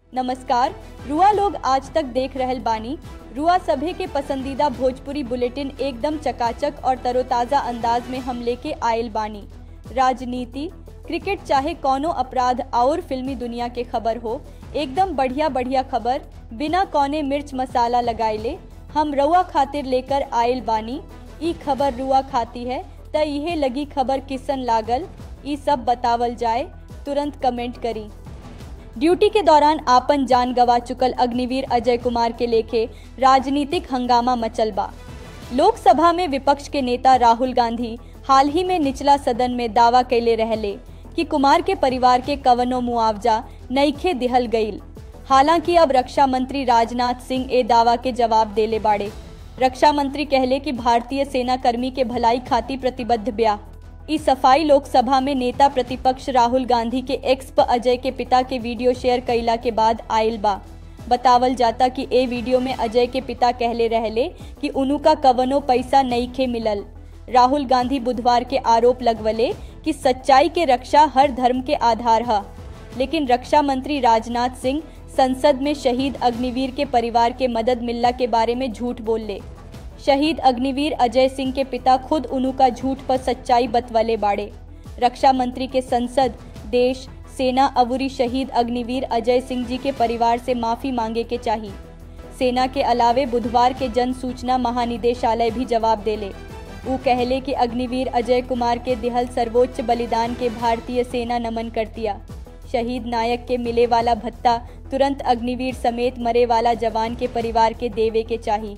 नमस्कार रुआ लोग आज तक देख रहल बानी रुआ सभे के पसंदीदा भोजपुरी बुलेटिन एकदम चकाचक और तरोताज़ा अंदाज में हम लेके आयल बानी राजनीति क्रिकेट चाहे कौनो अपराध और फिल्मी दुनिया के खबर हो एकदम बढ़िया बढ़िया खबर बिना कौने मिर्च मसाला लगाइले हम रुआ खातिर लेकर आयल बानी ई खबर रुआ खाती है त इहे लगी खबर किसन लागल ई सब बतावल जाए तुरंत कमेंट करी ड्यूटी के दौरान आपन जान गवा चुकल अग्निवीर अजय कुमार के लेखे राजनीतिक हंगामा मचल बा लोकसभा में विपक्ष के नेता राहुल गांधी हाल ही में निचला सदन में दावा कैले रहले कि कुमार के परिवार के कवनो मुआवजा नईखे दिहल गईल हालांकि अब रक्षा मंत्री राजनाथ सिंह ए दावा के जवाब देले बाड़े रक्षा मंत्री कहले कि भारतीय सेना कर्मी के भलाई खाती प्रतिबद्ध ब्या इस सफाई लोकसभा में नेता प्रतिपक्ष राहुल गांधी के एक्स प अजय के पिता के वीडियो शेयर कैला के बाद आयल बा बतावल जाता कि ए वीडियो में अजय के पिता कहले रहले कि उनु का कवनो पैसा नईखे मिलल राहुल गांधी बुधवार के आरोप लगवले कि सच्चाई के रक्षा हर धर्म के आधार है लेकिन रक्षा मंत्री राजनाथ सिंह संसद में शहीद अग्निवीर के परिवार के मदद मिलला के बारे में झूठ बोल ले शहीद अग्निवीर अजय सिंह के पिता खुद उनु का झूठ पर सच्चाई बतवले बाड़े रक्षा मंत्री के संसद देश सेना अवुरी शहीद अग्निवीर अजय सिंह जी के परिवार से माफी मांगे के चाहिए सेना के अलावे बुधवार के जन सूचना महानिदेशालय भी जवाब देले ऊ कहले कि अग्निवीर अजय कुमार के दिहल सर्वोच्च बलिदान के भारतीय सेना नमन करतिया शहीद नायक के मिले वाला भत्ता तुरंत अग्निवीर समेत मरे वाला जवान के परिवार के देवे के चाहिए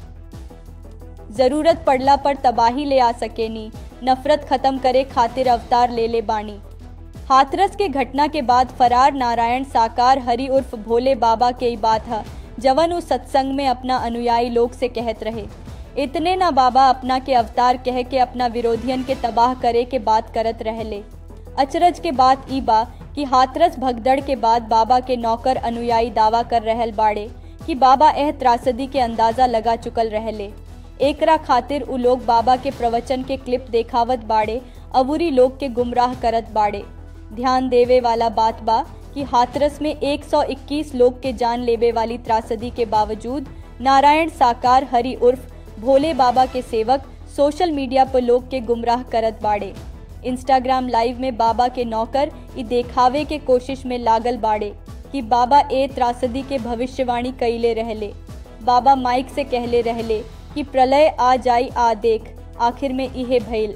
जरूरत पड़ला पर तबाही ले आ सकेनी नफरत खत्म करे खातिर अवतार ले ले बाणी हाथरस के घटना के बाद फरार नारायण साकार हरि उर्फ भोले बाबा के ही बात है जवन उस सत्संग में अपना अनुयायी लोग से कहत रहे इतने ना बाबा अपना के अवतार कह के अपना विरोधियन के तबाह करे के बात करत रहले अचरज के बात ई बा कि हाथरस भगदड़ के बाद बाबा के नौकर अनुयायी दावा कर रहल बाड़े कि बाबा एह त्रासदी के अंदाजा लगा चुकल रहले एकरा खातिर उ लोग बाबा के प्रवचन के क्लिप देखावत बाड़े अबूरी लोग के गुमराह करत बाड़े ध्यान देवे वाला बात बा कि हाथरस में 121 लोग के जान लेवे वाली त्रासदी के बावजूद नारायण साकार हरि उर्फ भोले बाबा के सेवक सोशल मीडिया पर लोग के गुमराह करत बाड़े इंस्टाग्राम लाइव में बाबा के नौकर ई देखावे के कोशिश में लागल बाड़े कि बाबा ए त्रासदी के भविष्यवाणी कैले रहले बाबा माइक से कहले रहले कि प्रलय आ जाई आ देख आखिर में इहे भइल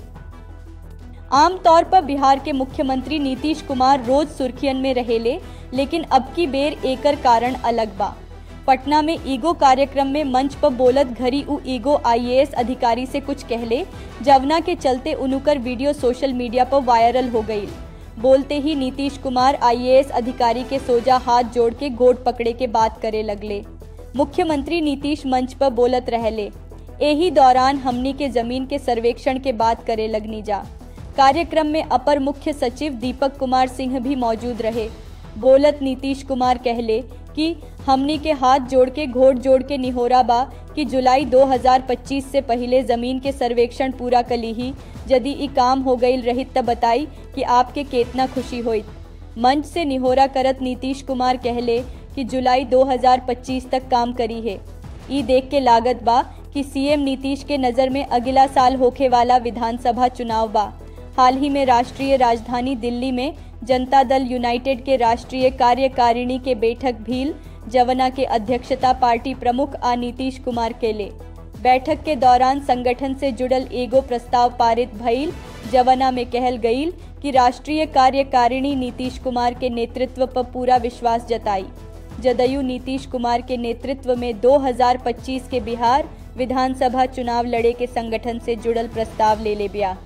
आमतौर पर बिहार के मुख्यमंत्री नीतीश कुमार रोज सुर्खियन में रहेले लेकिन अब की बेर एकर कारण अलग बा पटना में ईगो कार्यक्रम में मंच पर बोलत घरी उ ईगो आईएएस अधिकारी से कुछ कहले जवना के चलते उनुकर वीडियो सोशल मीडिया पर वायरल हो गई बोलते ही नीतीश कुमार आईएएस अधिकारी के सोजा हाथ जोड़ के गोड पकड़े के बात करे लगले मुख्यमंत्री नीतीश मंच पर बोलत रहले यही दौरान हमनी के जमीन के सर्वेक्षण के बात करे लगनी जा कार्यक्रम में अपर मुख्य सचिव दीपक कुमार सिंह भी मौजूद रहे बोलत नीतीश कुमार कहले कि हमनी के हाथ जोड़ के घोट जोड़ के निहोरा बा कि जुलाई 2025 से पहले जमीन के सर्वेक्षण पूरा कली ही यदि ई काम हो गई रहित त बताई कि आपके केतना खुशी होइत मंच से निहोरा करत नीतीश कुमार कहले कि जुलाई 2025 तक काम करी है ई देख के लागत बा कि सीएम नीतीश के नज़र में अगला साल होखे वाला विधानसभा चुनाव बा हाल ही में राष्ट्रीय राजधानी दिल्ली में जनता दल यूनाइटेड के राष्ट्रीय कार्यकारिणी के बैठक भील जवना के अध्यक्षता पार्टी प्रमुख आ नीतीश कुमार केले बैठक के दौरान संगठन से जुड़ल एगो प्रस्ताव पारित भइल जवना में कहल गईल कि राष्ट्रीय कार्यकारिणी नीतीश कुमार के नेतृत्व पर पूरा विश्वास जताई जदयू नीतीश कुमार के नेतृत्व में 2025 के बिहार विधानसभा चुनाव लड़े के संगठन से जुड़ल प्रस्ताव ले ले बिया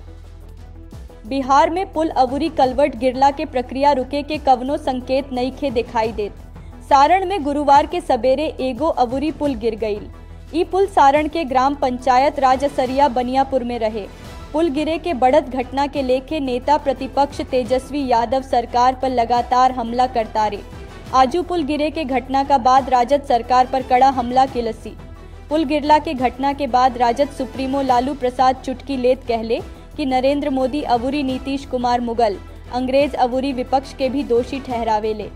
बिहार में पुल अबूरी कलवट गिरला के प्रक्रिया रुके के कवनो संकेत नईखे दिखाई देत सारण में गुरुवार के सवेरे एगो अबूरी पुल गिर गईल ई पुल सारण के ग्राम पंचायत राजसरिया बनियापुर में रहे पुल गिरे के बढ़त घटना के लेके नेता प्रतिपक्ष तेजस्वी यादव सरकार पर लगातार हमला करता रहे आजू पुल गिरे के घटना का बाद राजद सरकार पर कड़ा हमला के लसी पुल गिरला के घटना के बाद राजद सुप्रीमो लालू प्रसाद चुटकी लेत कहले कि नरेंद्र मोदी अबूरी नीतीश कुमार मुगल अंग्रेज अबूरी विपक्ष के भी दोषी ठहरावेले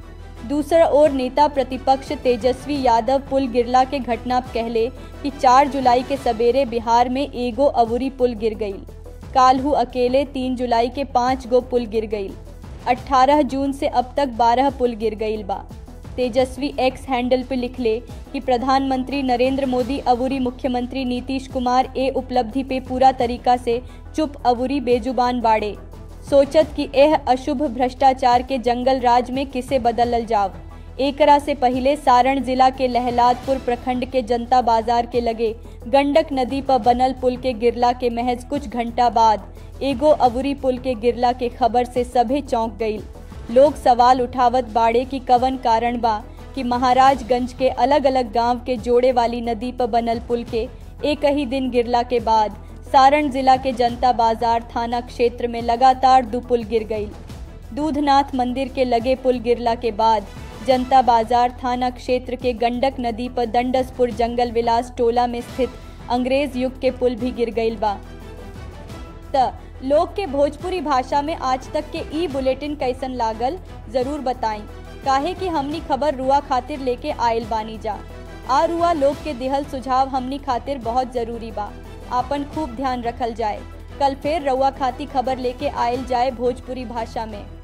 दूसरा ओर नेता प्रतिपक्ष तेजस्वी यादव पुल गिरला के घटना कहले कि 4 जुलाई के सवेरे बिहार में एगो अवुरी पुल गिर गई काल्हू अकेले 3 जुलाई के पाँच गो पुल गिर गई 18 जून से अब तक 12 पुल गिर गई बा तेजस्वी एक्स हैंडल पे लिखले कि प्रधानमंत्री नरेंद्र मोदी अवुरी मुख्यमंत्री नीतीश कुमार ए उपलब्धि पे पूरा तरीका से चुप अवुरी बेजुबान बाड़े सोचत कि यह अशुभ भ्रष्टाचार के जंगल राज में किसे बदलल जाव एकरा से पहले सारण जिला के लहलादपुर प्रखंड के जनता बाजार के लगे गंडक नदी पर बनल पुल के गिरला के महज कुछ घंटा बाद एगो अवुरी पुल के गिरला के खबर से सभे चौंक गई लोग सवाल उठावत बाड़े की कवन कारण बा कि महाराजगंज के अलग अलग गांव के जोड़े वाली नदी पर बनल पुल के एक ही दिन गिरला के बाद सारण जिला के जनता बाजार थाना क्षेत्र में लगातार दो पुल गिर गई दूधनाथ मंदिर के लगे पुल गिरला के बाद जनता बाजार थाना क्षेत्र के गंडक नदी पर दंडसपुर जंगल विलास टोला में स्थित अंग्रेज युग के पुल भी गिर गई बा त लोग के भोजपुरी भाषा में आज तक के ई बुलेटिन कैसन लागल जरूर बताई काहे कि हमनी खबर रुआ खातिर लेके आयल बानी जा आ रुआ लोग के दिहल सुझाव हमनी खातिर बहुत जरूरी बा आपन खूब ध्यान रखल जाए कल फिर रउआ खाती खबर लेके आयल जाए भोजपुरी भाषा में